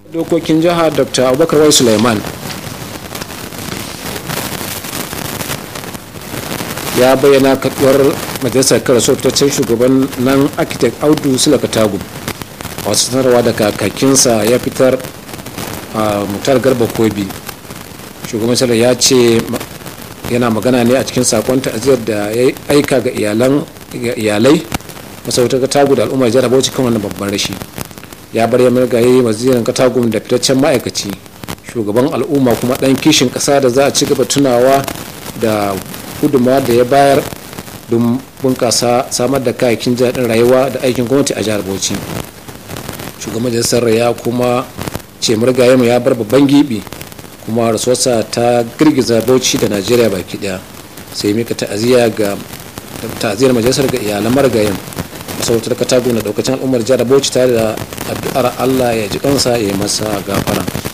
dokokin jiha dr abubakar wai suleiman ya bayyana kaduwar majalisar karaso fitaccen shugaban nan architect audu sulaka tagu a wasu sanarwa da kakakinsa ya fitar a mutar garba kobi shugaban salar ya ce yana magana ne a cikin sakon ta'aziyar da ya aika ga iyalai masarautar katagu da al'ummar jihar bauchi kan wannan babban rashi ya bar ya margaye wazirin katagun da fitaccen ma'aikaci shugaban al'umma kuma dan kishin kasa da za a ci gaba tunawa da gudunmawa da ya bayar don bunkasa samar da kayakin jaɗin rayuwa da aikin gwamnati a jihar bauchi shugaban majalisar ya kuma ce murgaye ya bar babban gibi kuma rasuwarsa ta girgiza bauchi da najeriya baki daya sai mika ta'aziyya ga ta'aziyar majalisar ga iyalan marigayen masarautar katago na daukacin al'ummar jihar bauchi tare da addu'ar allah ya ji kansa ya yi masa gafara